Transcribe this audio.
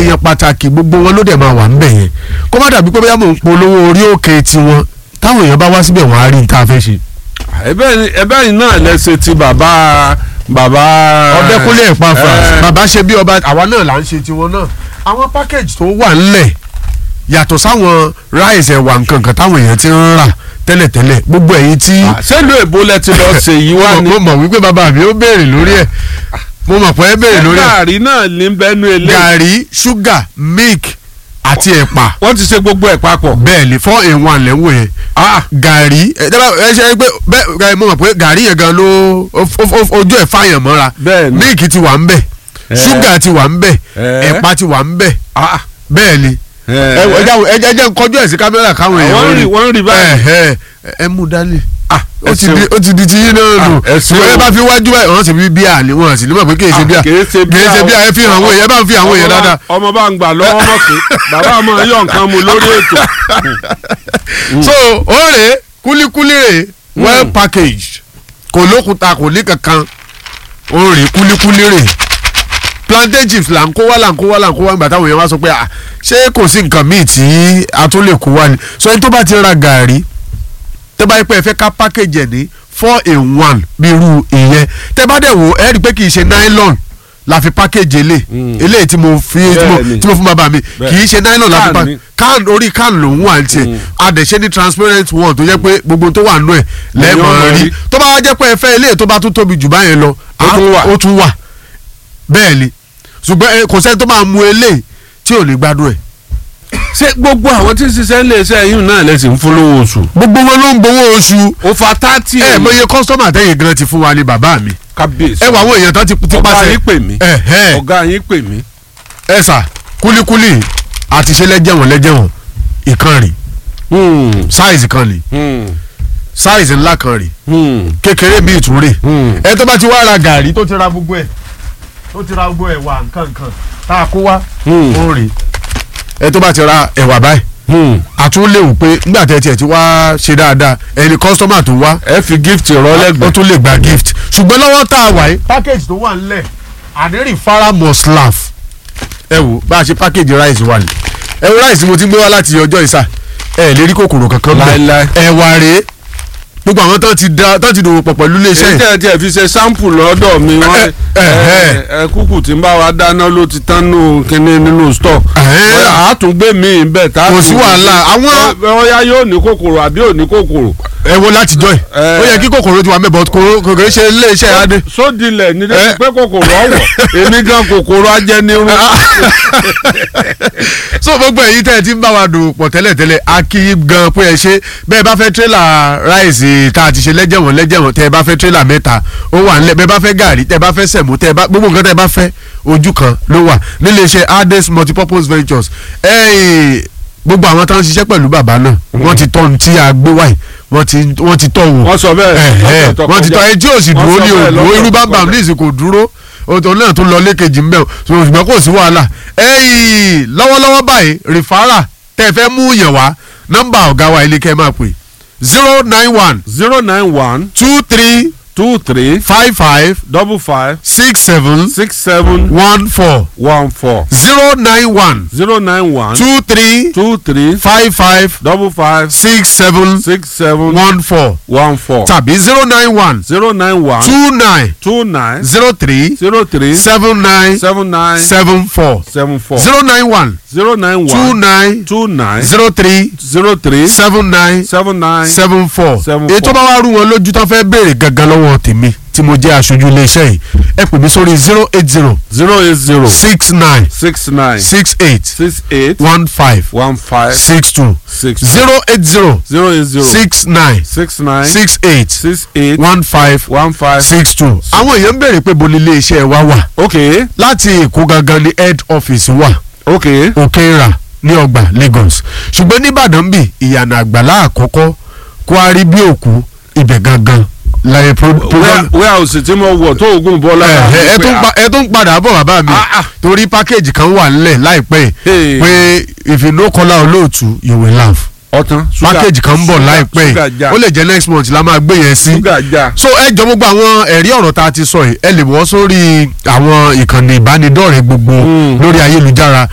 èèyàn pàtàkì gbogbo wọn ló dẹ̀ máa wà ńbẹ̀ yẹn kó má dàbí pé bóyá mò ń polówó orí òkè tiwọn táwọn èèyàn bá wá síbẹ̀ wọ́n á rí ní tá a fẹ́ ṣe. ẹbẹ́ yìí náà lẹ́sẹ̀ ti bàbá bàbá. ọdẹkùnlé ìpàfà ẹ, bàbá ṣe bí ọba àwa náà là ń ṣe tiwọn náà àwọn package tó wà ńlẹ̀ yàtọ̀ sáwọn rice ẹ̀wà nǹkan kan táwọn èèyàn ti ń rà tẹ́lẹ̀tẹ́lẹ̀ gbogbo ẹ̀yin tí sẹ́lú èbó lẹ ti lọ ṣe yìí wá ní. mo mọ̀ wípé bàbá mi ó béèrè lórí ẹ̀ mo mọ̀ pé ẹ béèrè lórí ẹ̀ gàrí náà ní bẹ́nu ilé. gàrí ṣúgà milk àti ẹ̀pà wọ́n ti ṣe gbogbo ẹ̀ papọ̀. bẹ́ẹ̀ ni four in one lẹ́wọ̀ yẹn gàrí ẹ dábàá ẹ ṣe pé bẹ́ẹ̀ mo mọ̀ pé gàrí yẹn gan ló ó- ó- ó- ojú ẹ̀ fàyàn mọ́ra Bẹ́ẹ̀ ni. milk ti wà ń bẹ̀ Eh. ṣúgà ti wà ń bẹ̀ Eh. ẹ̀pà ti wà ń bẹ̀ Ah, bẹ́ẹ̀ ni eh. ẹ ẹ jáwọ́- ẹ jẹ́ ẹ jẹ́ n kọjú ẹ̀ sí kámẹ́rà káwọn èèyàn wọ́n rí wọ́n rí báyìí. ẹ ẹ ẹ mú dání Ah, ó ẹ ti ṣeun. di ó ti di ti yín náà nù Ah, ẹ ṣeun. ṣùgbọ́n ẹ bá fi wájú báyìí wọ́n sì fi bíà ni wọ́n sì ní mọ̀ pé kì í ṣe Ah, bíà kìí ṣe bíà kì í ṣe o. bíà ẹ fi hàn àwọn èèyàn ẹ bá ń fi àwọn èèyàn Ọmọ bá- dáadáa ọmọ bá ń gbà lọ́wọ́ mọ̀ pé bàbá máa yọ nǹkan mu lórí ètò. so ó rè é kúlíkúlí rè é well packaged kò lókùúta kò ní kankan ó rè é kúlíkúlí rè é plantain chips là ń kó wá là ń kó wá là ń kó wá nígbà táwọn èèyàn wá sọ pé ah ṣé kò sí nǹkan míì tí a tún lè kó wá ni so ẹni tó bá ti ra gàrí tẹ́ bá yẹ pé ẹ fẹ́ ká package ẹ̀ ní four in one bí irú ìyẹn tẹ́ bá dẹ̀ wò ẹ́ rí i pé kì í ṣe nylon la fi package elé eléyìí tí mo fi tí mo- Bẹ́ẹ̀ni. tí mo fún bàbá mi kì í ṣe nylon la fi Can pa ni. can orí can ló ń wà ní tiẹ̀ adẹ̀ṣẹ́ ní transparent one tó jẹ́ pé gbogbo tó wà nù ẹ̀ lẹ́ẹ̀mọ̀ Èèyàn rí rí. tó bá wá jẹ́ pé ẹ fẹ́ eléyìí tó bá tún tóbi jù báyẹn lọ Ó á- tún wà. ó tún wà bẹ́ẹ̀ ni ṣùgbọ́n ẹ, kò sẹ́ni tó máa mu eléyìí tí ò ní gbádùn ẹ̀ ṣé gbogbo àwọn tí ń ṣiṣẹ́ ń lè ṣe ẹ̀yìn náà lè sì ń fún lówó oṣù. gbogbo wọn ló ń gbowó oṣù ó fa tátì ẹ mọ iye kọ́sítọ́mà tẹ́yìn gan ti fún wa ní bàbá mi kábíyèsí. ẹ wà àwọn èèyàn tán ti ti ọ̀gá pàṣẹ yín pè mí. ẹ ẹ ọ̀gá yín pè mí. ẹ sà kúlíkúlí àti ṣe lẹ́jẹ̀wọ̀n lẹ́jẹ̀wọ̀n ìkan rè Hmm, sáìsì kan rè hmm, sáìsì ńlá kan rè hmm, kékeré bíi ìtúrè hmm. ẹ tó bá ti wá ra gàrí tó ti ra gbogbo ẹ tó ti ra gbogbo ẹ wà nǹkan nǹkan tá a kó wá Hmm. ó rè ẹ tó bá ti ra ẹ̀wà báyìí Hmm. àtúnléwu pé nígbà tẹ́ tiẹ̀ ti wá ṣe dáadáa ẹni kọ́sítọ́mà tó wá ẹ fi gift rọ ó lẹ́gbẹ̀ẹ́. tún lè gba gift ṣùgbọ́n lọ́wọ́ tá a wà yìí package tó wà nílẹ̀ àdéhùn fara must laugh ẹ wò bá a ṣe package rice wà ní ẹ wo rice mo ti gbé wá láti ọjọ́ ìsà ẹ lè rí kòkòrò kankan bẹ́ẹ̀ Láíláí. ẹ̀wà rèé gbogbo àwọn tán ti da tán ti dòwò pọ̀ pẹ̀lú iléeṣẹ́ èyí yìí tẹ́ ẹ tiẹ̀ fi ṣe sample lọ́dọ̀ mi wọ́n ẹ, ẹ. ẹ kúkú tí ń bá wa dáná ló ti tán nù kínní nínú store. Ẹ. bóyá àtúngbé mi bẹ́ẹ̀ tá a kò tún- sí wàhálà àwọn bóyá yóò ní kòkòrò àbí ò ní kòkòrò. ẹ wo láti jọ ẹ Ẹ. ó yẹ kí kòkòrò ti wà mẹ́bọ̀ kòkòrò ṣe iléeṣẹ́ adé sódìlẹ̀ ní Ẹ. dẹ́sí pé kòkòrò ọ̀wọ̀ èmi gan kòkòrò ajẹnirun. so gbogbo èyí tẹ́ ẹ ti ń bá wa dùn pọ̀ tẹ́lẹ̀tẹ́lẹ̀ a kí i gan pé ẹ ṣe bẹ́ẹ̀ bá fẹ́ tírélà ráìsì tá a ti ṣe lẹ́jẹ̀wọ̀n lẹ́jẹ̀wọ̀n tẹ́ ẹ bá fẹ́ tírélà mẹ́ta ó wà nílẹ̀ bẹ́ẹ̀ bá fẹ́ gàrí tẹ́ ẹ bá fẹ́ sẹ̀mú tẹ́ ẹ bá gbogbo nǹkan tẹ́ ẹ bá fẹ́ ojú kan ló wà nílé iṣẹ́ Ades multipurpose ventures ẹ̀ẹ́n gbogbo àwọn tó ń ṣiṣẹ́ pẹ̀lú bàbá náà wọ́n ti tọ́ ohun tí a gbé wáyé wọ́n ti wọ́n ti tọ́ wò wọ́n sọ bẹ́ẹ̀. ẹ̀hẹ́, wọ́n ti tọ́ ẹ tí ò sì Wọ́n dúró sọ ní bẹ́ẹ̀ òdúró lọ́sọ̀ irú tó bámbàm kọjá. ní ìsìnkú òdúró òtò náà tún lọ lékejì ńbẹ o ṣùgbọ́n kò sí wàhálà ẹ̀yìn lọ́wọ́lọ́wọ́ báyìí rìfárà tẹ́ ẹ fẹ́ mú yàn wá nọ́mbà ọ̀gá wa ilé kẹ́ ẹ máa pè zero nine one zero nine one two three two three five five double five six seven six seven one four one four zero nine one zero nine one two three two three five five double five six seven six seven one four one four tàbí zero nine one zero nine one two nine two nine zero three zero three seven nine seven nine seven four seven four zero nine one zero nine two one nine two nine zero three zero three seven nine seven nine seven four seven èyí tó four. bá wá rú wọn lójú tán fẹ́ béèrè gangan lọ́wọ́ tèmi tí mo jẹ́ aṣojú iléeṣẹ́ yìí ẹ pè mí sórí zero eight zero zero eight zero six nine six nine six eight six eight one five one five six two six zero eight zero zero eight zero six nine six nine six eight six eight one five one five six two. àwọn èèyàn ń béèrè pé bo ni iléeṣẹ́ wa wà okay láti èkó gangan ni head office wà okay òkèèrà ní ọgbà Lagos ṣùgbọ́n nìbàdàn bì ìyànà àgbàlá àkọ́kọ́ kwari bí òkú ibẹ̀ gangan láyé pro- program warehouse tí mo wọ̀ tó oògùn bọ́lá ẹ ẹ tún pa- ẹ tún padà bọ̀ bàbá mi Ah, ah. torí package kan wà nílẹ̀ láìpẹ́ Hey. pé if you no call out olóòtú you will laugh ọ̀tán package kan ń bọ̀ láìpẹ́ ṣúgà já ó lè jẹ́ next month la máa gbé yẹn sí ṣúgà já so ẹ jọ gbogbo àwọn ẹ̀rí ọ̀rọ̀ tá a ti sọ yìí ẹ lè wọ́ sórí àwọn ìkànnì ìbánidọ́rẹ̀ẹ́ gbogbo Mm. lórí ayélujára